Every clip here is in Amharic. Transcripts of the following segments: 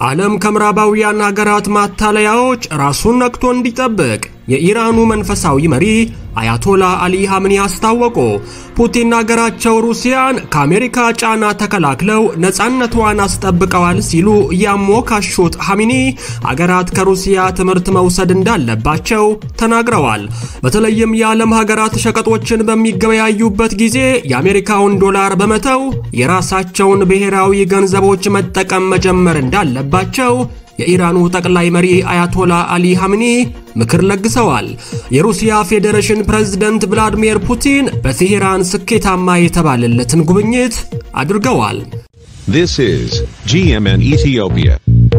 ዓለም ከምዕራባውያን ሀገራት ማታለያዎች ራሱን ነቅቶ እንዲጠብቅ የኢራኑ መንፈሳዊ መሪ አያቶላ አሊ ሐምኒ አስታወቁ። ፑቲን ሀገራቸው ሩሲያን ከአሜሪካ ጫና ተከላክለው ነፃነቷን አስጠብቀዋል ሲሉ ያሞካሹት ሐሚኒ ሀገራት ከሩሲያ ትምህርት መውሰድ እንዳለባቸው ተናግረዋል። በተለይም የዓለም ሀገራት ሸቀጦችን በሚገበያዩበት ጊዜ የአሜሪካውን ዶላር በመተው የራሳቸውን ብሔራዊ ገንዘቦች መጠቀም መጀመር እንዳለባቸው የኢራኑ ጠቅላይ መሪ አያቶላ አሊ ሐምኒ ምክር ለግሰዋል። የሩሲያ ፌዴሬሽን ፕሬዝደንት ቭላዲሚር ፑቲን በቴሄራን ስኬታማ የተባለለትን ጉብኝት አድርገዋል። This is GMN Ethiopia.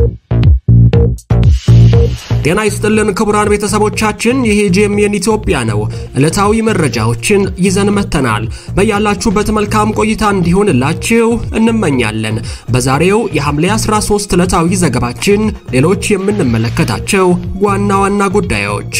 ጤና ይስጥልን ክቡራን ቤተሰቦቻችን፣ ይህ ጄኤምኤን ኢትዮጵያ ነው። ዕለታዊ መረጃዎችን ይዘን መጥተናል። በያላችሁበት መልካም ቆይታ እንዲሆንላችሁ እንመኛለን። በዛሬው የሐምሌ 13 ዕለታዊ ዘገባችን ሌሎች የምንመለከታቸው ዋና ዋና ጉዳዮች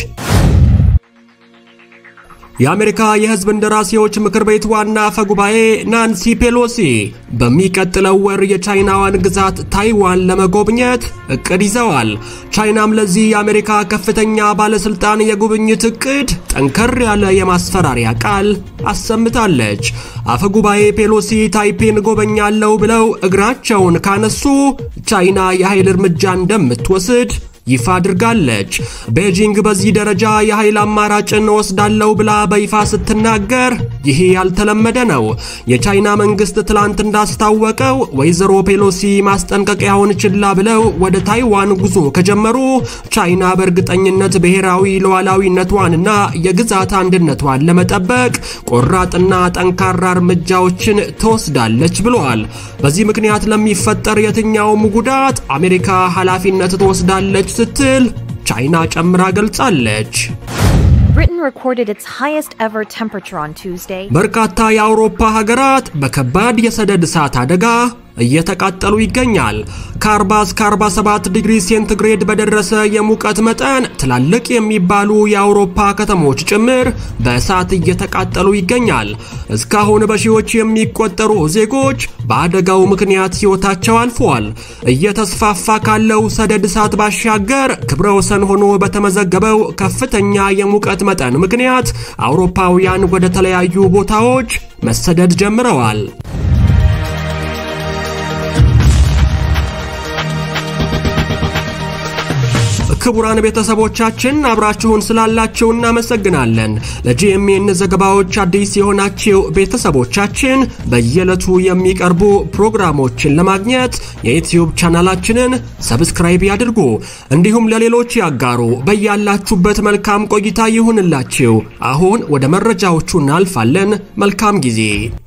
የአሜሪካ የሕዝብ እንደራሴዎች ምክር ቤት ዋና አፈ ጉባኤ ናንሲ ፔሎሲ በሚቀጥለው ወር የቻይናዋን ግዛት ታይዋን ለመጎብኘት እቅድ ይዘዋል። ቻይናም ለዚህ የአሜሪካ ከፍተኛ ባለስልጣን የጉብኝት እቅድ ጠንከር ያለ የማስፈራሪያ ቃል አሰምታለች። አፈ ጉባኤ ፔሎሲ ታይፔን ጎበኛለሁ ብለው እግራቸውን ካነሱ ቻይና የኃይል እርምጃ እንደምትወስድ ይፋ አድርጋለች። ቤጂንግ በዚህ ደረጃ የኃይል አማራጭን ወስዳለሁ ብላ በይፋ ስትናገር ይሄ ያልተለመደ ነው። የቻይና መንግስት ትላንት እንዳስታወቀው ወይዘሮ ፔሎሲ ማስጠንቀቂያውን ችላ ብለው ወደ ታይዋን ጉዞ ከጀመሩ ቻይና በእርግጠኝነት ብሔራዊ ሉዓላዊነቷንና የግዛት አንድነቷን ለመጠበቅ ቆራጥና ጠንካራ እርምጃዎችን ትወስዳለች ብለዋል። በዚህ ምክንያት ለሚፈጠር የትኛውም ጉዳት አሜሪካ ኃላፊነት ትወስዳለች ስትል ቻይና ጨምራ ገልጻለች። Britain recorded its highest ever temperature on Tuesday. በርካታ የአውሮፓ ሀገራት በከባድ የሰደድ እሳት አደጋ እየተቃጠሉ ይገኛል። ከ40 እስከ 47 ዲግሪ ሴንቲግሬድ በደረሰ የሙቀት መጠን ትላልቅ የሚባሉ የአውሮፓ ከተሞች ጭምር በእሳት እየተቃጠሉ ይገኛል። እስካሁን በሺዎች የሚቆጠሩ ዜጎች በአደጋው ምክንያት ሕይወታቸው አልፈዋል። እየተስፋፋ ካለው ሰደድ እሳት ባሻገር ክብረ ወሰን ሆኖ በተመዘገበው ከፍተኛ የሙቀት መጠን ምክንያት አውሮፓውያን ወደ ተለያዩ ቦታዎች መሰደድ ጀምረዋል። ክቡራን ቤተሰቦቻችን አብራችሁን ስላላችሁ እናመሰግናለን። ለጂኤምኤን ዘገባዎች አዲስ የሆናችሁ ቤተሰቦቻችን በየዕለቱ የሚቀርቡ ፕሮግራሞችን ለማግኘት የዩትዩብ ቻናላችንን ሰብስክራይብ ያድርጉ፣ እንዲሁም ለሌሎች ያጋሩ። በያላችሁበት መልካም ቆይታ ይሁንላችሁ። አሁን ወደ መረጃዎቹ እናልፋለን። መልካም ጊዜ።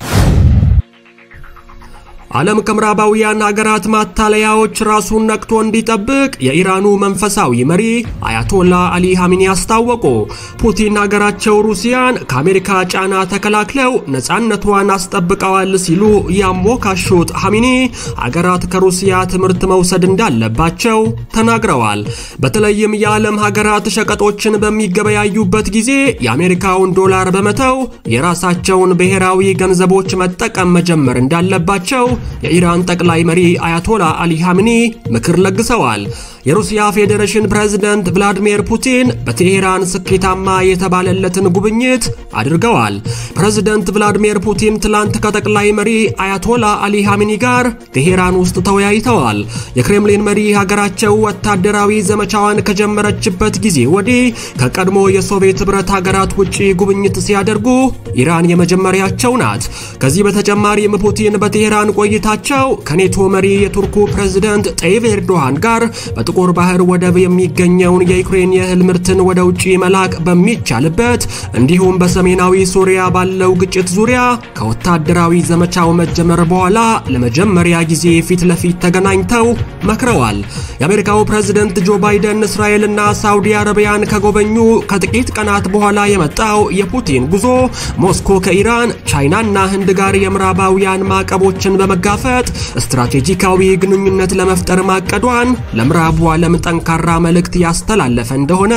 ዓለም ከምዕራባውያን ሀገራት ማታለያዎች ራሱን ነቅቶ እንዲጠብቅ የኢራኑ መንፈሳዊ መሪ አያቶላ አሊ ሐሚኒ አስታወቁ። ፑቲን ሀገራቸው ሩሲያን ከአሜሪካ ጫና ተከላክለው ነፃነቷን አስጠብቀዋል ሲሉ ያሞካሹት ሐሚኒ ሀገራት ከሩሲያ ትምህርት መውሰድ እንዳለባቸው ተናግረዋል። በተለይም የዓለም ሀገራት ሸቀጦችን በሚገበያዩበት ጊዜ የአሜሪካውን ዶላር በመተው የራሳቸውን ብሔራዊ ገንዘቦች መጠቀም መጀመር እንዳለባቸው የኢራን ጠቅላይ መሪ አያቶላ አሊ ሐምኒ ምክር ለግሰዋል። የሩሲያ ፌዴሬሽን ፕሬዝደንት ቭላዲሚር ፑቲን በቴሄራን ስኬታማ የተባለለትን ጉብኝት አድርገዋል። ፕሬዝደንት ቭላዲሚር ፑቲን ትላንት ከጠቅላይ መሪ አያቶላ አሊ ሐምኒ ጋር ቴሄራን ውስጥ ተወያይተዋል። የክሬምሊን መሪ ሀገራቸው ወታደራዊ ዘመቻዋን ከጀመረችበት ጊዜ ወዲህ ከቀድሞ የሶቪየት ኅብረት ሀገራት ውጭ ጉብኝት ሲያደርጉ ኢራን የመጀመሪያቸው ናት። ከዚህ በተጨማሪም ፑቲን በቴሄራን ቆይታቸው ከኔቶ መሪ የቱርኩ ፕሬዝደንት ጠይብ ኤርዶሃን ጋር በጥቁር ባህር ወደብ የሚገኘውን የዩክሬን የእህል ምርትን ወደ ውጭ መላክ በሚቻልበት እንዲሁም በሰሜናዊ ሶሪያ ባለው ግጭት ዙሪያ ከወታደራዊ ዘመቻው መጀመር በኋላ ለመጀመሪያ ጊዜ ፊት ለፊት ተገናኝተው መክረዋል። የአሜሪካው ፕሬዝደንት ጆ ባይደን እስራኤልና ሳውዲ አረቢያን ከጎበኙ ከጥቂት ቀናት በኋላ የመጣው የፑቲን ጉዞ ሞስኮ ከኢራን ቻይናና ህንድ ጋር የምዕራባውያን ማዕቀቦችን በመጋፈጥ ስትራቴጂካዊ ግንኙነት ለመፍጠር ማቀዷን ለምዕራቡ ዓለም ጠንካራ መልእክት ያስተላለፈ እንደሆነ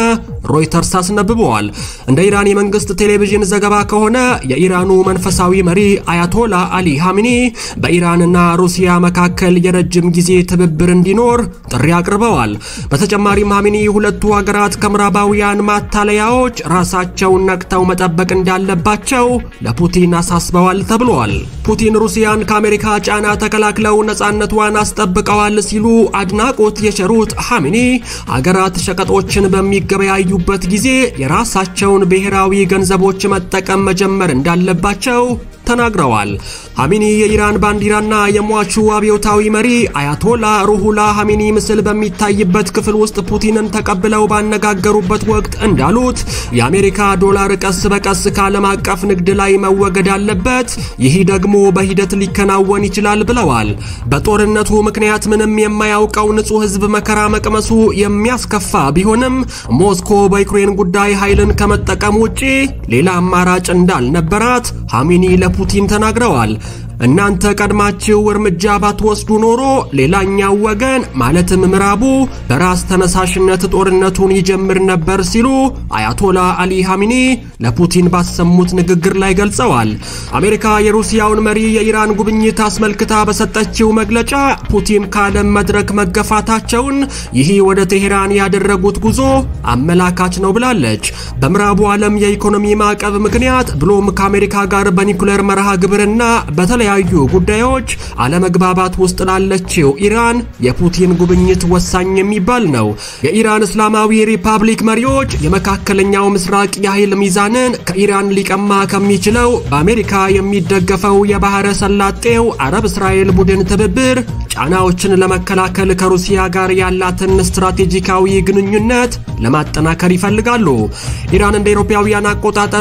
ሮይተርስ አስነብበዋል። እንደ ኢራን የመንግስት ቴሌቪዥን ዘገባ ከሆነ የኢራኑ መንፈሳዊ መሪ አያቶላ አሊ ሐሚኒ በኢራንና ሩሲያ መካከል የረጅም ጊዜ ትብብር እንዲኖር ጥሪ አቅርበዋል። በተጨማሪም ሐሚኒ ሁለቱ ሀገራት ከምዕራባውያን ማታለያዎች ራሳቸውን ነቅተው መጠበቅ እንዳለባቸው ለፑቲን አሳስበዋል ተብሏል። ፑቲን ሩሲያን ከአሜሪካ ጫና ተከላክለው ነጻነቷን አስጠብቀዋል ሲሉ አድናቆት የቸሩት ሐሚኒ ሀገራት ሸቀጦችን በሚገበያዩበት ጊዜ የራሳቸውን ብሔራዊ ገንዘቦች መጠቀም መጀመር እንዳለባቸው ተናግረዋል። ሐሚኒ የኢራን ባንዲራና የሟቹ አብዮታዊ መሪ አያቶላ ሩሁላ ሐሚኒ ምስል በሚታይበት ክፍል ውስጥ ፑቲንን ተቀብለው ባነጋገሩበት ወቅት እንዳሉት የአሜሪካ ዶላር ቀስ በቀስ ከዓለም አቀፍ ንግድ ላይ መወገድ አለበት፣ ይህ ደግሞ በሂደት ሊከናወን ይችላል ብለዋል። በጦርነቱ ምክንያት ምንም የማያውቀው ንጹሕ ሕዝብ መከራ መቅመሱ የሚያስከፋ ቢሆንም ሞስኮ በዩክሬን ጉዳይ ኃይልን ከመጠቀም ውጪ ሌላ አማራጭ እንዳልነበራት ሐሚኒ ለፑቲን ተናግረዋል። እናንተ ቀድማችሁ እርምጃ ባትወስዱ ኖሮ ሌላኛው ወገን ማለትም ምዕራቡ በራስ ተነሳሽነት ጦርነቱን ይጀምር ነበር ሲሉ አያቶላ አሊ ሐሚኒ ለፑቲን ባሰሙት ንግግር ላይ ገልጸዋል። አሜሪካ የሩሲያውን መሪ የኢራን ጉብኝት አስመልክታ በሰጠችው መግለጫ ፑቲን ከዓለም መድረክ መገፋታቸውን ይህ ወደ ቴሄራን ያደረጉት ጉዞ አመላካች ነው ብላለች። በምዕራቡ ዓለም የኢኮኖሚ ማዕቀብ ምክንያት ብሎም ከአሜሪካ ጋር በኒኩሌር መርሃ ግብርና በተለይ የተለያዩ ጉዳዮች አለመግባባት ውስጥ ላለችው ኢራን የፑቲን ጉብኝት ወሳኝ የሚባል ነው። የኢራን እስላማዊ ሪፐብሊክ መሪዎች የመካከለኛው ምስራቅ የኃይል ሚዛንን ከኢራን ሊቀማ ከሚችለው በአሜሪካ የሚደገፈው የባህረ ሰላጤው አረብ እስራኤል ቡድን ትብብር ጫናዎችን ለመከላከል ከሩሲያ ጋር ያላትን ስትራቴጂካዊ ግንኙነት ለማጠናከር ይፈልጋሉ። ኢራን እንደ አውሮፓውያን አቆጣጠር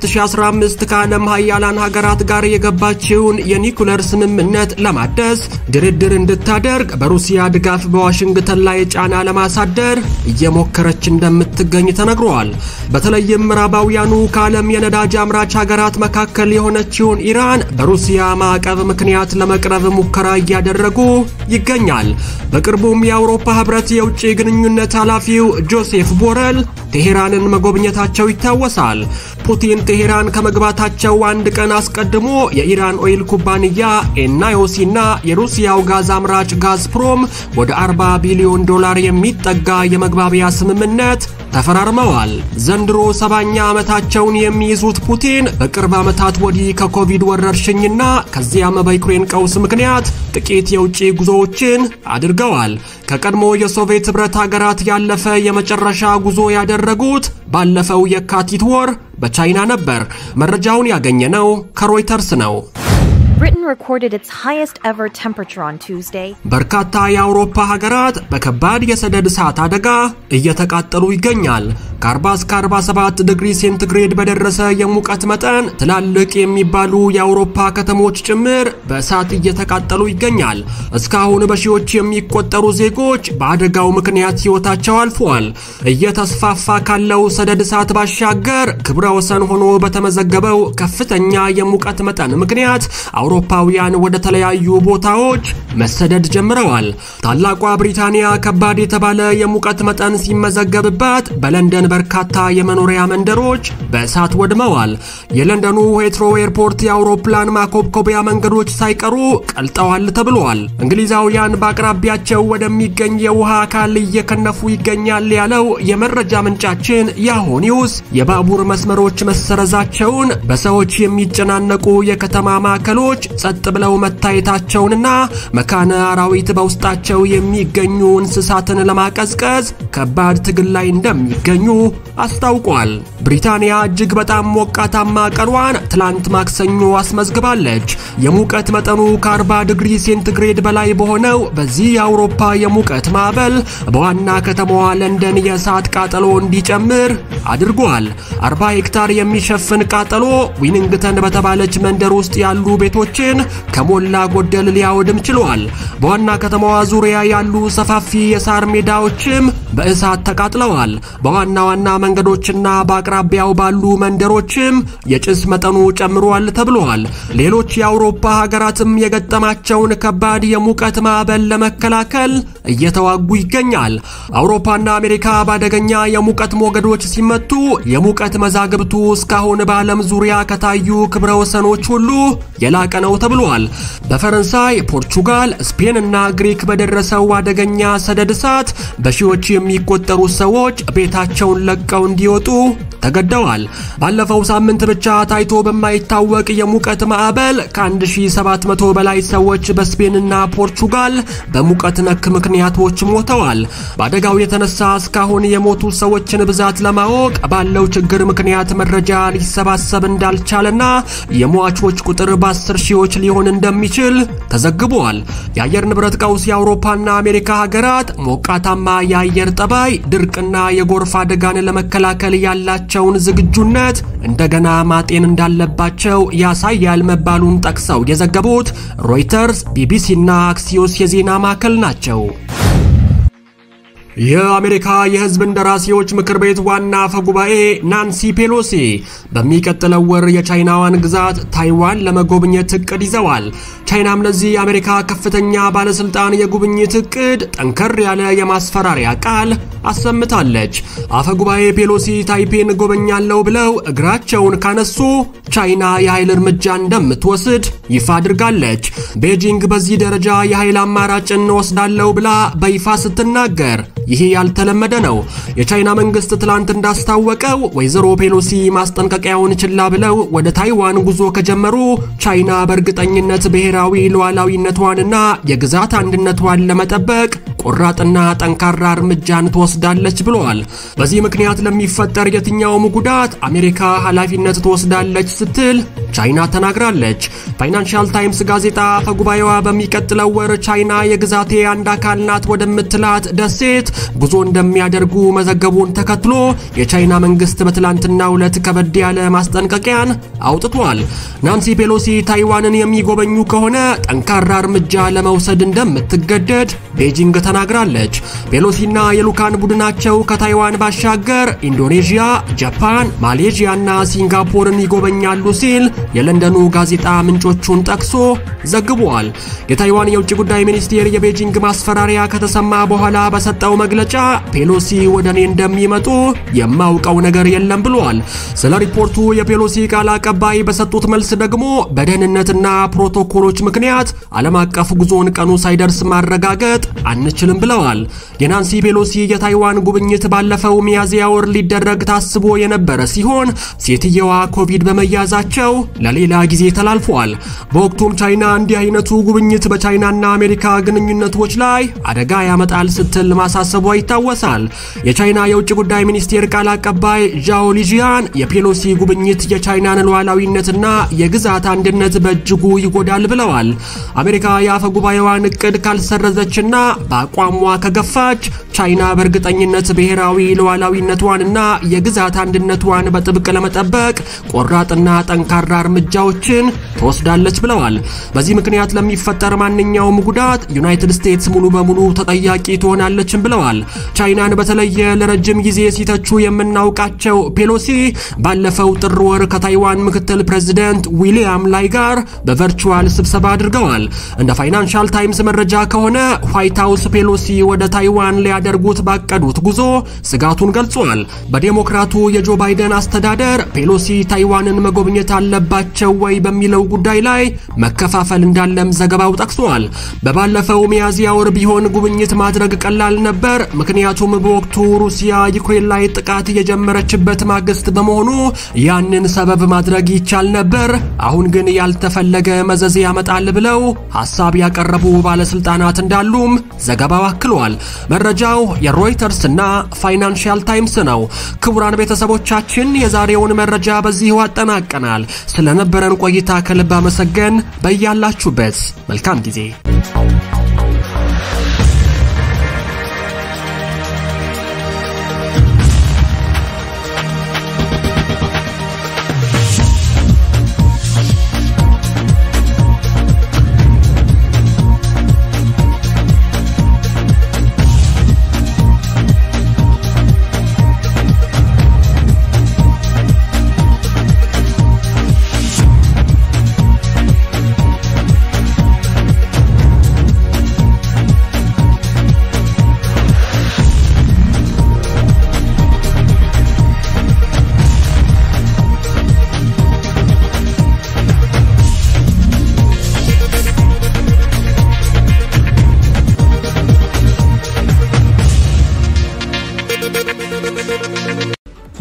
በ2015 ከዓለም ሀያላን ሀገራት ጋር የገባችውን የኒኩለር ስምምነት ለማደስ ድርድር እንድታደርግ በሩሲያ ድጋፍ በዋሽንግተን ላይ ጫና ለማሳደር እየሞከረች እንደምትገኝ ተነግሯል። በተለይም ምዕራባውያኑ ከዓለም የነዳጅ አምራች ሀገራት መካከል የሆነችውን ኢራን በሩሲያ ማዕቀብ ምክንያት ለመቅረብ ሙከራ እያደረጉ ይገኛል። በቅርቡም የአውሮፓ ህብረት የውጭ ግንኙነት ኃላፊው ጆሴፍ ቦረል ቴሄራንን መጎብኘታቸው ይታወሳል። ፑቲን ቴሄራን ከመግባታቸው አንድ ቀን አስቀድሞ የኢራን ኦይል ኩባንያ ኤናዮሲና የሩሲያው ጋዝ አምራች ጋዝፕሮም ወደ 40 ቢሊዮን ዶላር የሚጠጋ የመግባቢያ ስምምነት ተፈራርመዋል። ዘንድሮ ሰባኛ ዓመታቸውን የሚይዙት ፑቲን በቅርብ ዓመታት ወዲህ ከኮቪድ ወረርሽኝና ከዚያም በዩክሬን ቀውስ ምክንያት ጥቂት የውጭ ጉዞዎችን አድርገዋል። ከቀድሞ የሶቪየት ኅብረት ሀገራት ያለፈ የመጨረሻ ጉዞ ያደረጉት ባለፈው የካቲት ወር በቻይና ነበር። መረጃውን ያገኘነው ከሮይተርስ ነው። Britain recorded its highest ever temperature on Tuesday. በርካታ የአውሮፓ ሀገራት በከባድ የሰደድ እሳት አደጋ እየተቃጠሉ ይገኛል። ከ40 እስከ 47 ዲግሪ ሴንቲግሬድ በደረሰ የሙቀት መጠን ትላልቅ የሚባሉ የአውሮፓ ከተሞች ጭምር በእሳት እየተቃጠሉ ይገኛል። እስካሁን በሺዎች የሚቆጠሩ ዜጎች በአደጋው ምክንያት ሕይወታቸው አልፈዋል። እየተስፋፋ ካለው ሰደድ እሳት ባሻገር ክብረ ወሰን ሆኖ በተመዘገበው ከፍተኛ የሙቀት መጠን ምክንያት አውሮፓውያን ወደ ተለያዩ ቦታዎች መሰደድ ጀምረዋል። ታላቋ ብሪታንያ ከባድ የተባለ የሙቀት መጠን ሲመዘገብባት በለንደን በርካታ የመኖሪያ መንደሮች በእሳት ወድመዋል። የለንደኑ ሄትሮ ኤርፖርት የአውሮፕላን ማኮብኮቢያ መንገዶች ሳይቀሩ ቀልጠዋል ተብሏል። እንግሊዛውያን በአቅራቢያቸው ወደሚገኝ የውሃ አካል እየከነፉ ይገኛል ያለው የመረጃ ምንጫችን ያሆ ኒውስ የባቡር መስመሮች መሰረዛቸውን፣ በሰዎች የሚጨናነቁ የከተማ ማዕከሎች ጸጥ ብለው መታየታቸውንና መካነ አራዊት በውስጣቸው የሚገኙ እንስሳትን ለማቀዝቀዝ ከባድ ትግል ላይ እንደሚገኙ አስታውቋል። ብሪታንያ እጅግ በጣም ሞቃታማ ቀኗን ትላንት ማክሰኞ አስመዝግባለች። የሙቀት መጠኑ ከ40 ዲግሪ ሴንቲግሬድ በላይ በሆነው በዚህ የአውሮፓ የሙቀት ማዕበል በዋና ከተማዋ ለንደን የእሳት ቃጠሎ እንዲጨምር አድርጓል። 40 ሄክታር የሚሸፍን ቃጠሎ ዊኒንግተን በተባለች መንደር ውስጥ ያሉ ቤቶችን ከሞላ ጎደል ሊያወድም ችሏል። በዋና ከተማዋ ዙሪያ ያሉ ሰፋፊ የሳር ሜዳዎችም በእሳት ተቃጥለዋል። በዋና ዋና መንገዶችና በአቅራቢያው ባሉ መንደሮችም የጭስ መጠኑ ጨምሯል ተብሏል። ሌሎች የአውሮፓ ሀገራትም የገጠማቸውን ከባድ የሙቀት ማዕበል ለመከላከል እየተዋጉ ይገኛል። አውሮፓና አሜሪካ በአደገኛ የሙቀት ሞገዶች ሲመቱ የሙቀት መዛግብቱ እስካሁን በዓለም ዙሪያ ከታዩ ክብረ ወሰኖች ሁሉ የላቀ ነው ተብሏል። በፈረንሳይ፣ ፖርቹጋል፣ ስፔን እና ግሪክ በደረሰው አደገኛ ሰደድ እሳት በሺዎች የሚቆጠሩ ሰዎች ቤታቸውን ለቀው እንዲወጡ ተገደዋል። ባለፈው ሳምንት ብቻ ታይቶ በማይታወቅ የሙቀት ማዕበል ከ1700 በላይ ሰዎች በስፔንና ፖርቹጋል በሙቀት ነክ ምክንያቶች ሞተዋል። በአደጋው የተነሳ እስካሁን የሞቱ ሰዎችን ብዛት ለማወቅ ባለው ችግር ምክንያት መረጃ ሊሰባሰብ እንዳልቻለና የሟቾች ቁጥር በአስር ሺዎች ሊሆን እንደሚችል ተዘግቧል። የአየር ንብረት ቀውስ የአውሮፓና አሜሪካ ሀገራት ሞቃታማ የአየር ጠባይ፣ ድርቅና የጎርፍ አደጋን ለመከላከል ያላቸውን ዝግጁነት እንደገና ማጤን እንዳለባቸው ያሳያል መባሉን ጠቅሰው የዘገቡት ሮይተርስ፣ ቢቢሲና አክሲዮስ የዜና ማዕከል ናቸው። የአሜሪካ የሕዝብ እንደራሴዎች ምክር ቤት ዋና አፈ ጉባኤ ናንሲ ፔሎሲ በሚቀጥለው ወር የቻይናዋን ግዛት ታይዋን ለመጎብኘት እቅድ ይዘዋል። ቻይናም ለዚህ የአሜሪካ ከፍተኛ ባለስልጣን የጉብኝት እቅድ ጠንከር ያለ የማስፈራሪያ ቃል አሰምታለች። አፈ ጉባኤ ፔሎሲ ታይፔን ጎበኛለሁ ብለው እግራቸውን ካነሱ ቻይና የኃይል እርምጃ እንደምትወስድ ይፋ አድርጋለች። ቤጂንግ በዚህ ደረጃ የኃይል አማራጭን ወስዳለሁ ብላ በይፋ ስትናገር ይህ ያልተለመደ ነው። የቻይና መንግስት ትላንት እንዳስታወቀው ወይዘሮ ፔሎሲ ማስጠንቀቂያውን ችላ ብለው ወደ ታይዋን ጉዞ ከጀመሩ ቻይና በእርግጠኝነት ብሔራዊ ሉዓላዊነቷንና የግዛት አንድነቷን ለመጠበቅ ቆራጥና ጠንካራ እርምጃን ትወስዳለች ብለዋል። በዚህ ምክንያት ለሚፈጠር የትኛውም ጉዳት አሜሪካ ኃላፊነት ትወስዳለች ስትል ቻይና ተናግራለች። ፋይናንሻል ታይምስ ጋዜጣ አፈጉባኤዋ በሚቀጥለው ወር ቻይና የግዛቴ አንድ አካል ናት ወደምትላት ደሴት ጉዞ እንደሚያደርጉ መዘገቡን ተከትሎ የቻይና መንግስት በትላንትናው ዕለት ከበድ ያለ ማስጠንቀቂያን አውጥቷል። ናንሲ ፔሎሲ ታይዋንን የሚጎበኙ ከሆነ ጠንካራ እርምጃ ለመውሰድ እንደምትገደድ ቤጂንግ ተናግራለች። ፔሎሲና የልኡካን ቡድናቸው ከታይዋን ባሻገር ኢንዶኔዥያ፣ ጃፓን፣ ማሌዥያና ሲንጋፖርን ይጎበኛሉ ሲል የለንደኑ ጋዜጣ ምንጮቹን ጠቅሶ ዘግቧል። የታይዋን የውጭ ጉዳይ ሚኒስቴር የቤጂንግ ማስፈራሪያ ከተሰማ በኋላ በሰጠው መግለጫ ፔሎሲ ወደ እኔ እንደሚመጡ የማውቀው ነገር የለም ብሏል። ስለ ሪፖርቱ የፔሎሲ ቃል አቀባይ በሰጡት መልስ ደግሞ በደህንነትና ፕሮቶኮሎች ምክንያት ዓለም አቀፍ ጉዞን ቀኑ ሳይደርስ ማረጋገጥ አንችልም ብለዋል። የናንሲ ፔሎሲ የታይዋን ጉብኝት ባለፈው ሚያዝያ ወር ሊደረግ ታስቦ የነበረ ሲሆን ሴትየዋ ኮቪድ በመያዛቸው ለሌላ ጊዜ ተላልፏል። በወቅቱም ቻይና እንዲህ አይነቱ ጉብኝት በቻይናና አሜሪካ ግንኙነቶች ላይ አደጋ ያመጣል ስትል ማሳሰቧ ይታወሳል። የቻይና የውጭ ጉዳይ ሚኒስቴር ቃል አቀባይ ዣኦ ሊጂያን የፔሎሲ ጉብኝት የቻይናን ሉዓላዊነትና የግዛት አንድነት በእጅጉ ይጎዳል ብለዋል። አሜሪካ የአፈ ጉባኤዋን እቅድ ካልሰረዘችና በአቋሟ ከገፋች ቻይና በእርግጠኝነት ብሔራዊ ሉዓላዊነቷንና የግዛት አንድነቷን በጥብቅ ለመጠበቅ ቆራጥና ጠንካራ እርምጃዎችን ትወስዳለች ብለዋል። በዚህ ምክንያት ለሚፈጠር ማንኛውም ጉዳት ዩናይትድ ስቴትስ ሙሉ በሙሉ ተጠያቂ ትሆናለችም ብለዋል። ቻይናን በተለየ ለረጅም ጊዜ ሲተቹ የምናውቃቸው ፔሎሲ ባለፈው ጥር ወር ከታይዋን ምክትል ፕሬዚደንት ዊሊያም ላይ ጋር በቨርቹዋል ስብሰባ አድርገዋል። እንደ ፋይናንሻል ታይምስ መረጃ ከሆነ ዋይት ሃውስ ፔሎሲ ወደ ታይዋን ሊያደርጉት ባቀዱት ጉዞ ስጋቱን ገልጿል። በዴሞክራቱ የጆ ባይደን አስተዳደር ፔሎሲ ታይዋንን መጎብኘት አለባቸው ወይ በሚለው ጉዳይ ላይ መከፋፈል እንዳለም ዘገባው ጠቅሷል። በባለፈው ሚያዝያ ወር ቢሆን ጉብኝት ማድረግ ቀላል ነበር፣ ምክንያቱም በወቅቱ ሩሲያ ዩክሬን ላይ ጥቃት የጀመረችበት ማግስት በመሆኑ ያንን ሰበብ ማድረግ ይቻል ነበር። አሁን ግን ያልተፈለገ መዘዝ ያመጣል ብለው ሐሳብ ያቀረቡ ባለስልጣናት እንዳሉም ዘገባው አክሏል። መረጃው የሮይተርስ እና ፋይናንሻል ታይምስ ነው። ክቡራን ቤተሰቦቻችን የዛሬውን መረጃ በዚሁ አጠናቀናል። ስለነበረን ቆይታ ከልብ አመሰገን። በያላችሁበት መልካም ጊዜ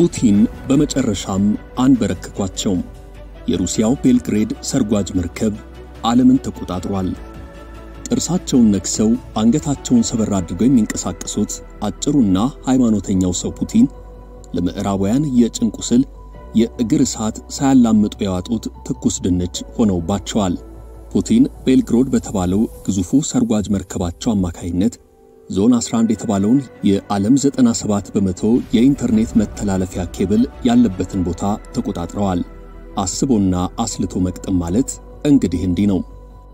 ፑቲን በመጨረሻም አንበረከኳቸው። የሩሲያው ቤልግሬድ ሰርጓጅ መርከብ ዓለምን ተቆጣጥሯል። ጥርሳቸውን ነክሰው አንገታቸውን ሰበር አድርገው የሚንቀሳቀሱት አጭሩና ሃይማኖተኛው ሰው ፑቲን ለምዕራባውያን የጭንቅ ቁስል የእግር እሳት ሳያላምጡ ያዋጡት ትኩስ ድንች ሆነውባቸዋል። ፑቲን ቤልግሮድ በተባለው ግዙፉ ሰርጓጅ መርከባቸው አማካይነት ዞን 11 የተባለውን የዓለም 97 በመቶ የኢንተርኔት መተላለፊያ ኬብል ያለበትን ቦታ ተቆጣጥረዋል። አስቦና አስልቶ መቅጠም ማለት እንግዲህ እንዲህ ነው።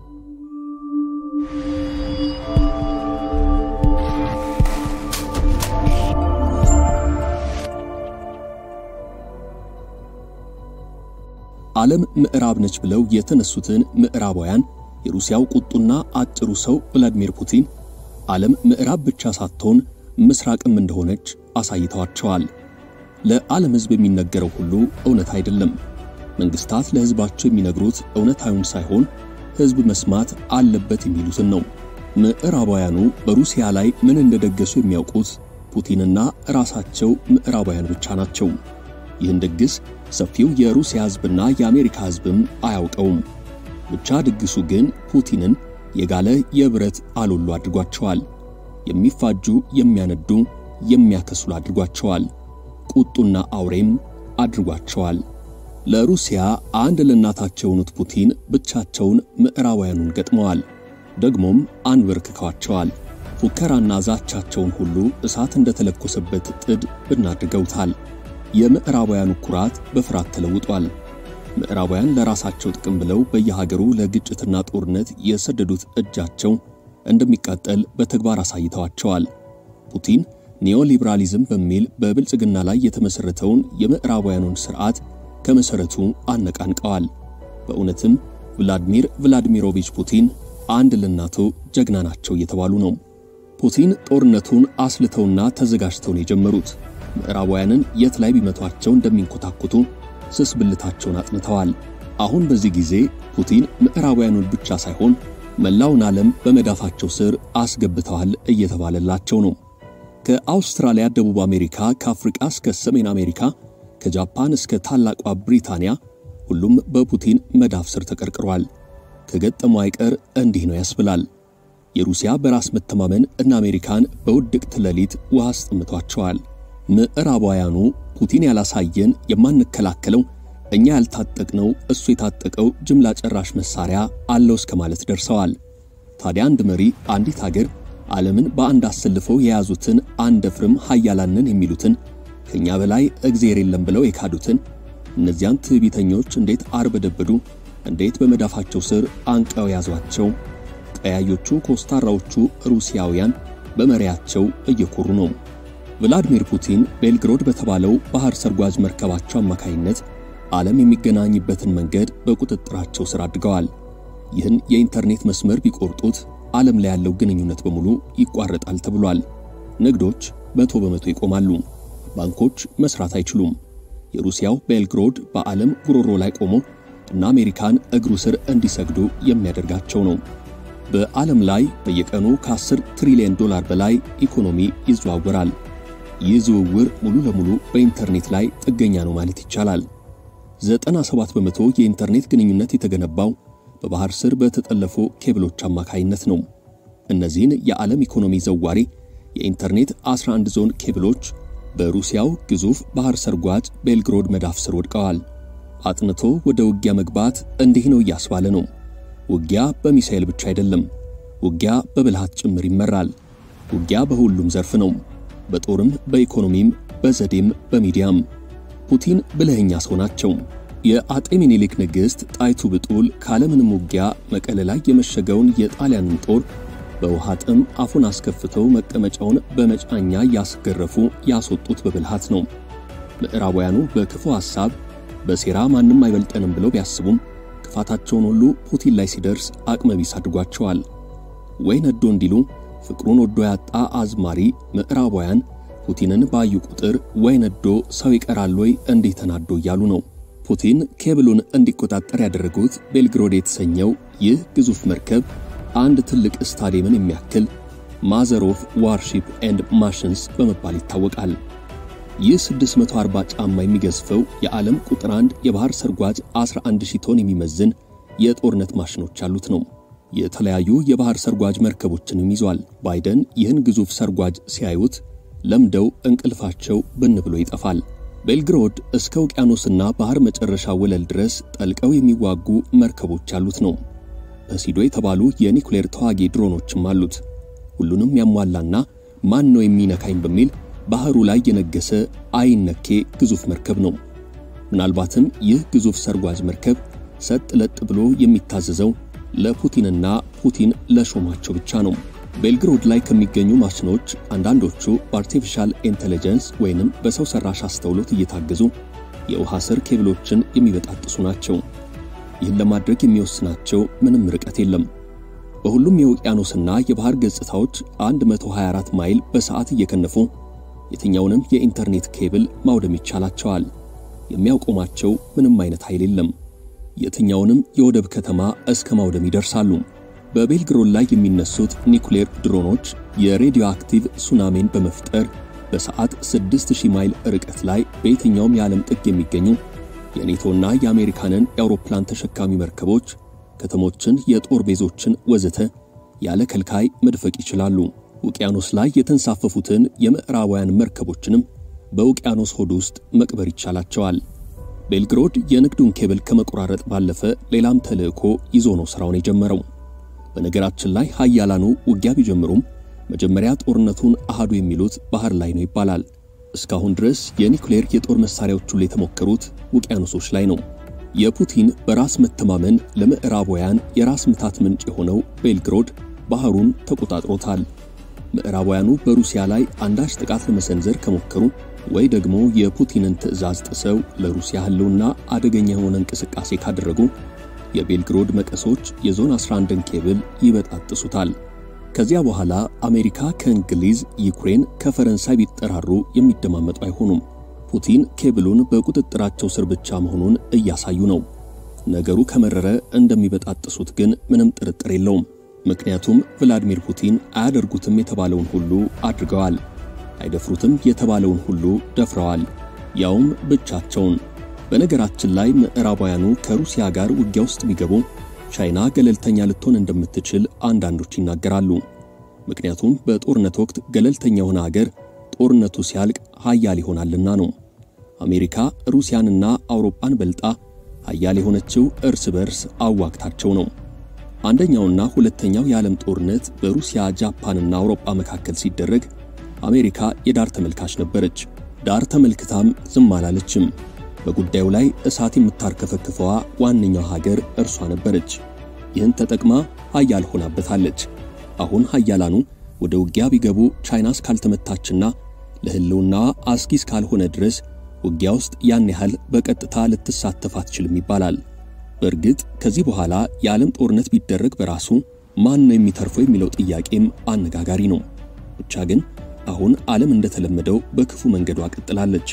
ዓለም ምዕራብ ነች ብለው የተነሱትን ምዕራባውያን የሩሲያው ቁጡና አጭሩ ሰው ቭላዲሚር ፑቲን ዓለም ምዕራብ ብቻ ሳትሆን ምስራቅም እንደሆነች አሳይተዋቸዋል። ለዓለም ሕዝብ የሚነገረው ሁሉ እውነት አይደለም። መንግስታት ለሕዝባቸው የሚነግሩት እውነታዊውን ሳይሆን ሕዝብ መስማት አለበት የሚሉትን ነው። ምዕራባውያኑ በሩሲያ ላይ ምን እንደደገሱ የሚያውቁት ፑቲንና ራሳቸው ምዕራባውያን ብቻ ናቸው። ይህን ድግስ ሰፊው የሩሲያ ሕዝብና የአሜሪካ ሕዝብም አያውቀውም። ብቻ ድግሱ ግን ፑቲንን የጋለ የብረት አሎሎ አድርጓቸዋል። የሚፋጁ፣ የሚያነዱ፣ የሚያከስሉ አድርጓቸዋል። ቁጡና አውሬም አድርጓቸዋል። ለሩሲያ አንድ ለእናታቸው የሆኑት ፑቲን ብቻቸውን ምዕራባውያኑን ገጥመዋል። ደግሞም አንበርክከዋቸዋል። ፉከራና ዛቻቸውን ሁሉ እሳት እንደተለኮሰበት ጥድ ብናድርገውታል። የምዕራባውያኑ ኩራት በፍርሃት ተለውጧል። ምዕራባውያን ለራሳቸው ጥቅም ብለው በየሀገሩ ለግጭትና ጦርነት የሰደዱት እጃቸው እንደሚቃጠል በተግባር አሳይተዋቸዋል። ፑቲን ኒዮሊበራሊዝም በሚል በብልጽግና ላይ የተመሠረተውን የምዕራባውያኑን ሥርዓት ከመሠረቱ አነቃንቀዋል። በእውነትም ቭላድሚር ቭላዲሚሮቪች ፑቲን አንድ ለእናቱ ጀግና ናቸው እየተባሉ ነው። ፑቲን ጦርነቱን አስልተውና ተዘጋጅተው ነው የጀመሩት። ምዕራባውያንን የት ላይ ቢመቷቸው እንደሚንኮታኩቱ ስስ ብልታቸውን አጥንተዋል። አሁን በዚህ ጊዜ ፑቲን ምዕራባውያኑን ብቻ ሳይሆን መላውን ዓለም በመዳፋቸው ስር አስገብተዋል እየተባለላቸው ነው። ከአውስትራሊያ፣ ደቡብ አሜሪካ፣ ከአፍሪቃ እስከ ሰሜን አሜሪካ፣ ከጃፓን እስከ ታላቋ ብሪታንያ ሁሉም በፑቲን መዳፍ ስር ተቀርቅሯል። ከገጠመው አይቀር እንዲህ ነው ያስብላል። የሩሲያ በራስ መተማመን እነ አሜሪካን በውድቅት ሌሊት ውሃ አስጠምቷቸዋል። ምዕራባውያኑ ፑቲን ያላሳየን የማንከላከለው እኛ ያልታጠቅነው እሱ የታጠቀው ጅምላ ጨራሽ መሳሪያ አለው እስከ ማለት ደርሰዋል። ታዲያ አንድ መሪ አንዲት አገር ዓለምን በአንድ አሰልፈው የያዙትን አንደፍርም ኃያላንን የሚሉትን ከኛ በላይ እግዜር የለም ብለው የካዱትን እነዚያን ትዕቢተኞች እንዴት አርበደበዱ፣ እንዴት በመዳፋቸው ስር አንቀው ያዟቸው። ቀያዮቹ ኮስታራዎቹ ሩሲያውያን በመሪያቸው እየኮሩ ነው። ቭላዲሚር ፑቲን ቤልግሮድ በተባለው ባህር ሰርጓጅ መርከባቸው አማካይነት ዓለም የሚገናኝበትን መንገድ በቁጥጥራቸው ስር አድርገዋል። ይህን የኢንተርኔት መስመር ቢቆርጡት ዓለም ላይ ያለው ግንኙነት በሙሉ ይቋረጣል ተብሏል። ንግዶች መቶ በመቶ ይቆማሉ። ባንኮች መስራት አይችሉም። የሩሲያው ቤልግሮድ በዓለም ጉሮሮ ላይ ቆሞ እና አሜሪካን እግሩ ስር እንዲሰግዱ የሚያደርጋቸው ነው። በዓለም ላይ በየቀኑ ከ10 ትሪሊዮን ዶላር በላይ ኢኮኖሚ ይዘዋወራል። ይህ ዝውውር ሙሉ ለሙሉ በኢንተርኔት ላይ ጥገኛ ነው ማለት ይቻላል። 97 በመቶ የኢንተርኔት ግንኙነት የተገነባው በባህር ስር በተጠለፉ ኬብሎች አማካይነት ነው። እነዚህን የዓለም ኢኮኖሚ ዘዋሪ የኢንተርኔት 11 ዞን ኬብሎች በሩሲያው ግዙፍ ባህር ሰርጓጅ ቤልግሮድ መዳፍ ስር ወድቀዋል። አጥንቶ ወደ ውጊያ መግባት እንዲህ ነው እያስባለ ነው። ውጊያ በሚሳኤል ብቻ አይደለም። ውጊያ በብልሃት ጭምር ይመራል። ውጊያ በሁሉም ዘርፍ ነው። በጦርም፣ በኢኮኖሚም፣ በዘዴም፣ በሚዲያም። ፑቲን ብልህኛ ሰው ናቸው። የአጤ ሚኒሊክ ንግሥት ጣይቱ ብጡል ካለምንም ውጊያ መቀለ ላይ የመሸገውን የጣሊያንን ጦር በውሃ ጥም አፉን አስከፍተው መቀመጫውን በመጫኛ ያስገረፉ ያስወጡት በብልሃት ነው። ምዕራባውያኑ በክፉ ሐሳብ በሴራ ማንም አይበልጠንም ብለው ቢያስቡም ክፋታቸውን ሁሉ ፑቲን ላይ ሲደርስ አቅመ ቢስ አድርጓቸዋል። ወይ ነዶ እንዲሉ ፍቅሩን ወዶ ያጣ አዝማሪ ምዕራባውያን ፑቲንን ባዩ ቁጥር ወይ ነዶ ሰው ይቀራል ወይ እንዲህ ተናዶ እያሉ ነው። ፑቲን ኬብሉን እንዲቆጣጠር ያደረጉት ቤልግሮድ የተሰኘው ይህ ግዙፍ መርከብ አንድ ትልቅ ስታዲየምን የሚያክል ማዘር ኦፍ ዋርሺፕ ኤንድ ማሽንስ በመባል ይታወቃል። ይህ 640 ጫማ የሚገዝፈው የዓለም ቁጥር አንድ የባህር ሰርጓጅ 11000 ቶን የሚመዝን የጦርነት ማሽኖች ያሉት ነው። የተለያዩ የባህር ሰርጓጅ መርከቦችንም ይዟል። ባይደን ይህን ግዙፍ ሰርጓጅ ሲያዩት ለምደው እንቅልፋቸው ብን ብሎ ይጠፋል። ቤልግሮድ እስከ ውቅያኖስና ባህር መጨረሻ ወለል ድረስ ጠልቀው የሚዋጉ መርከቦች ያሉት ነው። ፐሲዶ የተባሉ የኒኩሌር ተዋጊ ድሮኖችም አሉት። ሁሉንም ያሟላና ማን ነው የሚነካኝ በሚል ባህሩ ላይ የነገሰ አይነኬ ግዙፍ መርከብ ነው። ምናልባትም ይህ ግዙፍ ሰርጓጅ መርከብ ሰጥ ለጥ ብሎ የሚታዘዘው ለፑቲንና ፑቲን ለሾማቸው ብቻ ነው። ቤልግሮድ ላይ ከሚገኙ ማሽኖች አንዳንዶቹ በአርቲፊሻል ኢንቴሊጀንስ ወይንም በሰው ሰራሽ አስተውሎት እየታገዙ የውሃ ስር ኬብሎችን የሚበጣጥሱ ናቸው። ይህን ለማድረግ የሚወስናቸው ምንም ርቀት የለም። በሁሉም የውቅያኖስና የባህር ገጽታዎች 124 ማይል በሰዓት እየከነፉ የትኛውንም የኢንተርኔት ኬብል ማውደም ይቻላቸዋል። የሚያውቆማቸው ምንም አይነት ኃይል የለም። የትኛውንም የወደብ ከተማ እስከ ማውደም ይደርሳሉ። በቤልግሮድ ላይ የሚነሱት ኒኩሌር ድሮኖች የሬዲዮ አክቲቭ ሱናሜን በመፍጠር በሰዓት 6000 ማይል ርቀት ላይ በየትኛውም የዓለም ጥግ የሚገኙ የኔቶና የአሜሪካንን የአውሮፕላን ተሸካሚ መርከቦች፣ ከተሞችን፣ የጦር ቤዞችን ወዘተ ያለ ከልካይ መድፈቅ ይችላሉ። ውቅያኖስ ላይ የተንሳፈፉትን የምዕራባውያን መርከቦችንም በውቅያኖስ ሆድ ውስጥ መቅበር ይቻላቸዋል። ቤልግሮድ የንግዱን ኬብል ከመቆራረጥ ባለፈ ሌላም ተልዕኮ ይዞ ነው ሥራውን የጀመረው። በነገራችን ላይ ኃያላኑ ውጊያ ቢጀምሩም መጀመሪያ ጦርነቱን አሃዱ የሚሉት ባህር ላይ ነው ይባላል። እስካሁን ድረስ የኒኩሌር የጦር መሳሪያዎች ሁሉ የተሞከሩት ውቅያኖሶች ላይ ነው። የፑቲን በራስ መተማመን ለምዕራባውያን የራስ ምታት ምንጭ የሆነው ቤልግሮድ ባህሩን ተቆጣጥሮታል። ምዕራባውያኑ በሩሲያ ላይ አንዳች ጥቃት ለመሰንዘር ከሞከሩ ወይ ደግሞ የፑቲንን ትዕዛዝ ጥሰው ለሩሲያ ሕልውና አደገኛ የሆነ እንቅስቃሴ ካደረጉ የቤልግሮድ መቀሶች የዞን 11ን ኬብል ይበጣጥሱታል። ከዚያ በኋላ አሜሪካ ከእንግሊዝ፣ ዩክሬን ከፈረንሳይ ቢጠራሩ የሚደማመጡ አይሆኑም። ፑቲን ኬብሉን በቁጥጥራቸው ስር ብቻ መሆኑን እያሳዩ ነው። ነገሩ ከመረረ እንደሚበጣጥሱት ግን ምንም ጥርጥር የለውም። ምክንያቱም ቭላዲሚር ፑቲን አያደርጉትም የተባለውን ሁሉ አድርገዋል፣ አይደፍሩትም የተባለውን ሁሉ ደፍረዋል፣ ያውም ብቻቸውን። በነገራችን ላይ ምዕራባውያኑ ከሩሲያ ጋር ውጊያ ውስጥ ቢገቡ ቻይና ገለልተኛ ልትሆን እንደምትችል አንዳንዶች ይናገራሉ። ምክንያቱም በጦርነት ወቅት ገለልተኛ የሆነ አገር ጦርነቱ ሲያልቅ ሀያል ይሆናልና ነው። አሜሪካ ሩሲያንና አውሮፓን በልጣ ሀያል የሆነችው እርስ በርስ አዋግታቸው ነው። አንደኛውና ሁለተኛው የዓለም ጦርነት በሩሲያ ጃፓንና አውሮፓ መካከል ሲደረግ አሜሪካ የዳር ተመልካች ነበረች። ዳር ተመልክታም ዝም አላለችም። በጉዳዩ ላይ እሳት የምታርከፈክፈዋ ዋነኛው ሀገር እርሷ ነበረች። ይህን ተጠቅማ ሀያል ሆናበታለች። አሁን ሀያላኑ ወደ ውጊያ ቢገቡ ቻይና እስካልተመታችና ለሕልውና አስጊ እስካልሆነ ድረስ ውጊያ ውስጥ ያን ያህል በቀጥታ ልትሳተፍ አትችልም ይባላል። በእርግጥ ከዚህ በኋላ የዓለም ጦርነት ቢደረግ በራሱ ማን ነው የሚተርፈው የሚለው ጥያቄም አነጋጋሪ ነው። ብቻ ግን አሁን ዓለም እንደተለመደው በክፉ መንገዷ ቀጥላለች።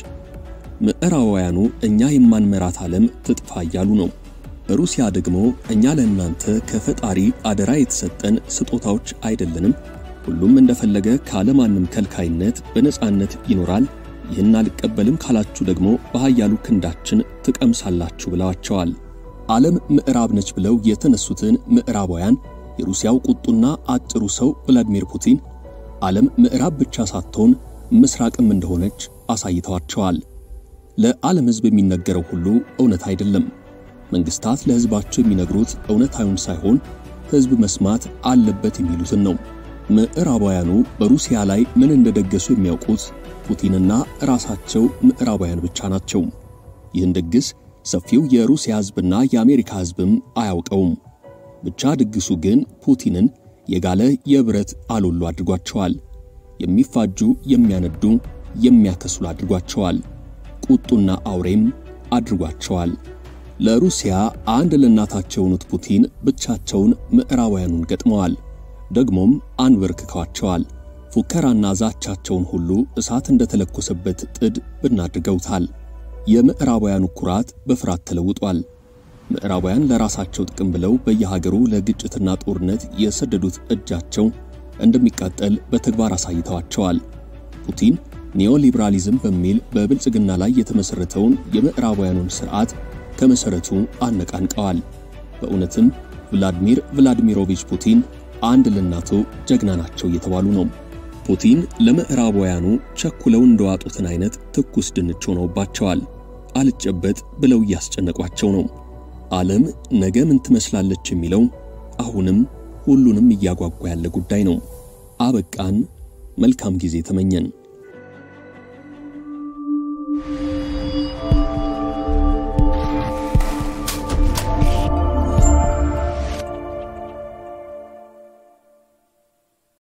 ምዕራባውያኑ እኛ የማንመራት ዓለም ትጥፋ እያሉ ነው። ሩሲያ ደግሞ እኛ ለእናንተ ከፈጣሪ አደራ የተሰጠን ስጦታዎች አይደለንም፣ ሁሉም እንደፈለገ ካለማንም ከልካይነት በነጻነት ይኖራል፣ ይህን አልቀበልም ካላችሁ ደግሞ በኃያሉ ክንዳችን ትቀምሳላችሁ ብለዋቸዋል። ዓለም ምዕራብ ነች ብለው የተነሱትን ምዕራባውያን የሩሲያው ቁጡና አጭሩ ሰው ቭላዲሚር ፑቲን ዓለም ምዕራብ ብቻ ሳትሆን ምስራቅም እንደሆነች አሳይተዋቸዋል። ለዓለም ሕዝብ የሚነገረው ሁሉ እውነት አይደለም። መንግስታት ለሕዝባቸው የሚነግሩት እውነታዊውን ሳይሆን ሕዝብ መስማት አለበት የሚሉትን ነው። ምዕራባውያኑ በሩሲያ ላይ ምን እንደደገሱ የሚያውቁት ፑቲንና ራሳቸው ምዕራባውያን ብቻ ናቸው። ይህን ድግስ ሰፊው የሩሲያ ሕዝብና የአሜሪካ ሕዝብም አያውቀውም። ብቻ ድግሱ ግን ፑቲንን የጋለ የብረት አሎሎ አድርጓቸዋል። የሚፋጁ፣ የሚያነዱ፣ የሚያከስሉ አድርጓቸዋል። ቁጡና አውሬም አድርጓቸዋል። ለሩሲያ አንድ ለእናታቸው የሆኑት ፑቲን ብቻቸውን ምዕራባውያኑን ገጥመዋል። ደግሞም አንበርክከዋቸዋል። ፉከራና ዛቻቸውን ሁሉ እሳት እንደተለኮሰበት ጥድ ብናድርገውታል። የምዕራባውያኑ ኩራት በፍርሃት ተለውጧል። ምዕራባውያን ለራሳቸው ጥቅም ብለው በየሀገሩ ለግጭትና ጦርነት የሰደዱት እጃቸው እንደሚቃጠል በተግባር አሳይተዋቸዋል። ፑቲን ኒዮሊብራሊዝም በሚል በብልጽግና ላይ የተመሠረተውን የምዕራባውያኑን ሥርዓት ከመሠረቱ አነቃንቀዋል። በእውነትም ቭላድሚር ቭላድሚሮቪች ፑቲን አንድ ለእናቱ ጀግና ናቸው እየተባሉ ነው። ፑቲን ለምዕራባውያኑ ቸኩለው እንደዋጡትን አይነት ትኩስ ድንች ሆነውባቸዋል። አልጨበጥ ብለው እያስጨነቋቸው ነው። ዓለም ነገ ምን ትመስላለች የሚለው አሁንም ሁሉንም እያጓጓ ያለ ጉዳይ ነው። አበቃን። መልካም ጊዜ ተመኘን።